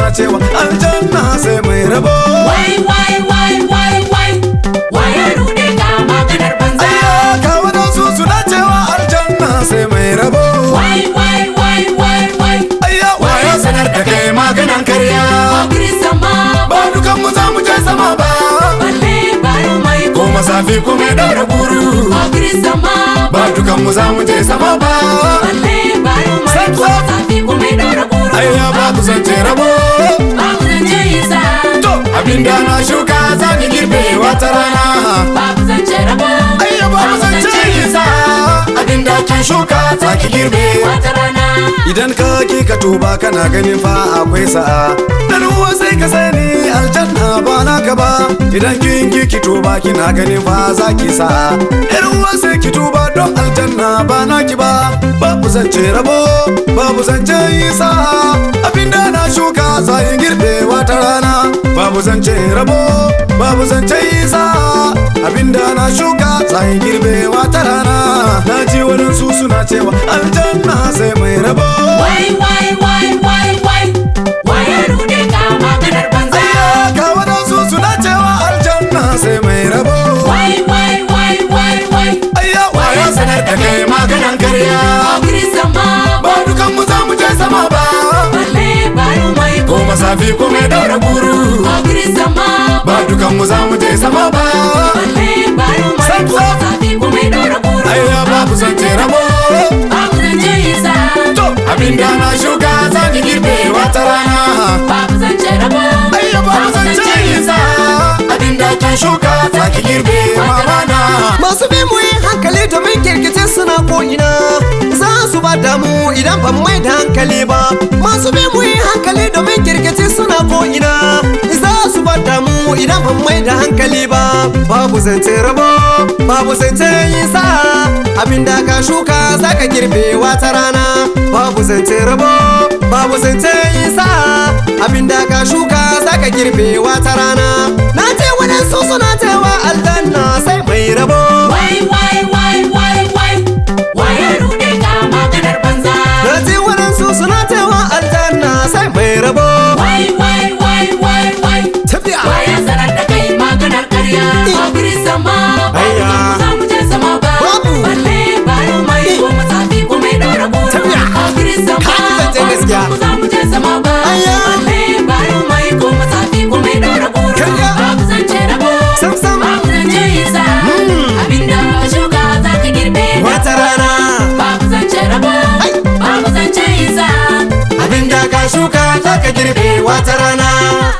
suna cewa aljanna sai mai rabo Wai wai wai wai wai Wai ya rude ka maganar banza ayya ga wadansu suna cewa aljanna sai mai rabo Wai wai wai wai wai ayya waya sanar da kai maganan karya Ogiri sama ba dukan mu za mu je sama ba Balle baro mai ko masafi ko mai daura guru Ogiri sama ba dukan mu za mu je sama ba Balle baro mai Sam, ko sam. safi ko mai daura guru ayya babu zance rabo Babu zance isa to abinda na shuka za ni girbe wata rana Babu zance rabo ayya babu zance isa abinda kin shuka za ki girbe Wata rana idan ka ki ka tuba kana ganin fa akwai sa'a dan uwa sai ka sani aljanna ba naka ba idan kin ki ki tuba kina ganin fa za ki sa'a yar uwa sai ki tuba don aljanna ba naki ba babu zance rabo babu zance yi sa'a abinda na shuka za yi girbe wata rana babu zance rabo babu zance yi sa'a abinda na shuka za yi girbe wata rana na ji wadansu suna cewa aljanna sai mai rabo Wai wai wai wai wai Wai ya rude ka maganar banza Ayya ga wadansu suna cewa aljanna sai mai rabo Wai wai wai wai wai Ayya waya sanar da kai maganan karya Ogiri sama Ba dukan mu za mu je sama ba Balle baro mai Ko masafi ko mai daura guru Ogiri sama Ba dukan mu za mu je sama ba Balle baro mai Sam, ko sam. safi ko mai daura guru Ayya babu zance rabo Babu zance isa To abinda na shuka za ki girbe wata rana Babu zance rabo Ayya babu zance isa Abinda kin shuka za ki girbe mamana Masu bi mu yi hankali domin kirkice suna ko'ina Za su ba damu idan ban mai da hankali ba Masu bi mu yi hankali domin kirkice suna ko'ina Za su ba damu idan ban mai da hankali ba Babu zance rabo, babu zance yin sa Abinda ka shuka za ka girbe wata rana Babu zance rabo, babu zance yin sa Abinda ka shuka za ka girbe wata rana Na ce waɗansu suna cewa aljanna sai mai rabo Wai wai wai wai wai Wai ya rude ka maganar banza Na ce waɗansu suna cewa aljanna sai mai rabo Wai wai wai wai wai Tafiya Wai ya sanar da kai maganar karya Ogiri sama Ayya. Ba za mu je sama ba Babu. Balle baro mai ko masafi ko mai daura guru Tafiya. Ogiri sama Ka ji zancen gaskiya. Ba za mu je sama ba Ayya. Balle baro mai ko masafi ko mai daura guru Karya. Babu zance rabo Sam, sam. Babu zance isa Abinda ka shuka za ka girbe wata rana Babu zance rabo Ai. Babu zance isa Abinda ka shuka za ka girbe wata rana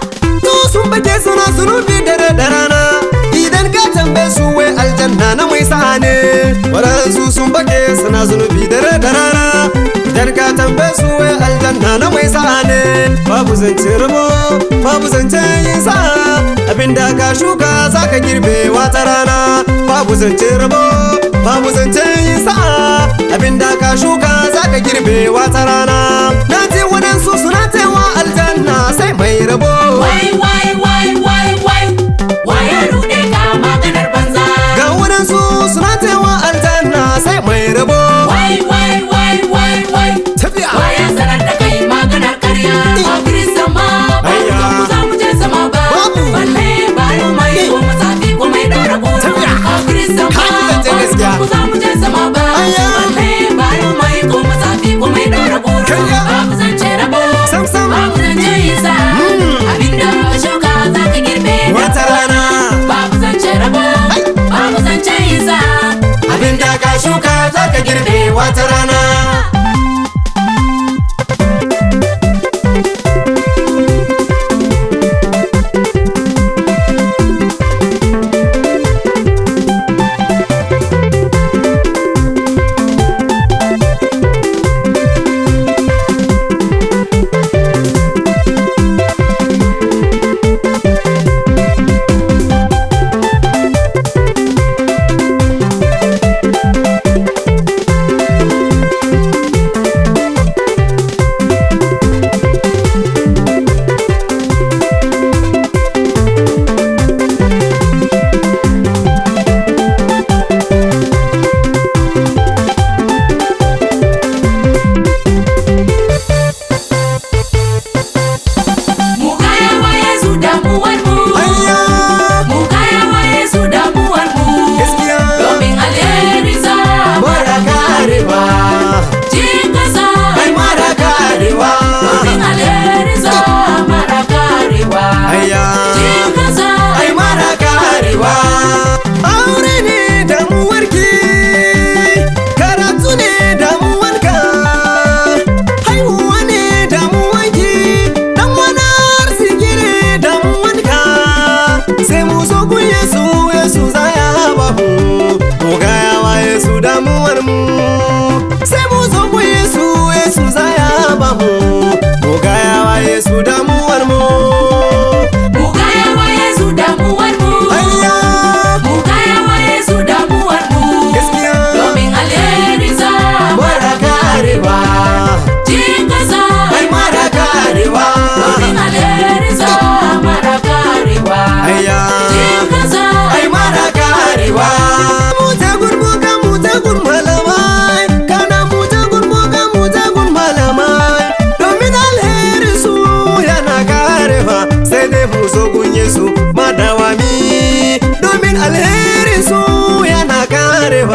To sun bake suna zunubi dare da rana Idan ka tambaye su wai aljanna na mai sa ne Waɗansu sun bake suna zunubi dare da rana Idan ka tambaye su wai aljanna na mai sa ne Babu zance rabo, babu zance yin sa Abinda ka shuka za ka girbe wata rana Babu zance rabo, babu zance yin sa Abinda ka shuka za ka girbe wata rana Na ji waɗansu suna cewa aljanna sai mai rabo Wai wai wai wai wai Wai ya rude ka maganar banza Ga waɗansu suna cewa aljanna sai mai rabo Wai wai wai wai wai Tafiya Wai ya sanar da kai maganar karya Ogiri sama Ba Ayya. mu za mu je sama ba Babu. Balle baro mai ko masafi ko mai daura guru Tafiya. Ogiri sama Ka ji zancen gaskiya. Ba mu za mu je sama ba Ayya. Balle baro mai ko masafi ko mai daura guru Karya. Babu zance rabo Sam, sam. Babu zance isa Abinda ka shuka za ka girbe wata rana Babu zance rabo Babu zance isa Abinda ka shuka za ka girbe wata rana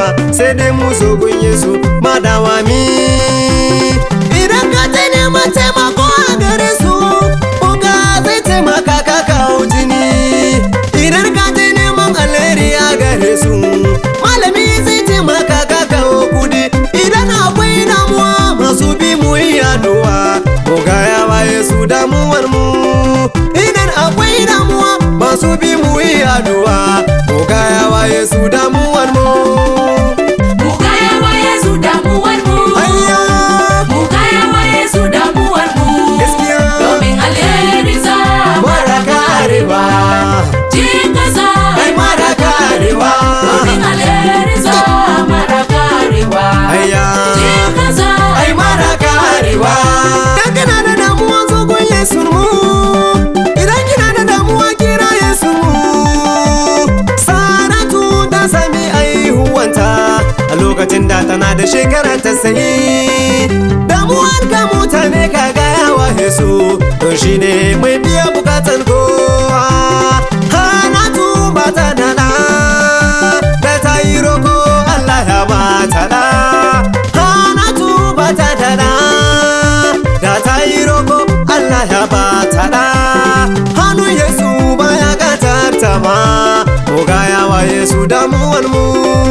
sai dai mu zo gun Yesu madawa mi idan ka ta neman taimako a gare su Oga zai taimaka ka kawo jini idan ka ta neman alheri a gare su malami zai taimaka ka kawo kudi idan akwai damuwa masu bi mu yi addu'a Oga ya waye su damuwar mu idan akwai damuwa masu bi mu yi addu'a Oga ya waye su damuwar mu Mu gaya wa Yesu damuwar mu. Ayya Mu gaya wa Yesu damuwar mu. gaskiya Domin alherinsa mara karewa jikansa. ai mara karewa Domin alherinsa mara karewa. ayya Jikansa. ai mara karewa idan kana da damuwa zo gun Yesu mu idan kina da damuwa kira Yesu mu Saratu ta sami aihuwanta a lokacin da tana da shekara ta sayi damuwar ka mutane ka gaya wa Yesu don shi ne mai biya bukatan kowa Hanatu ba ta da ɗa da ta yi roko Allah ya ba ta ɗa Hanatu ba ta da ɗa da ta yi roko Allah ya ba ta ɗa Hannu Yesu baya gatar ta ma Ko gaya wa Yesu damuwar mu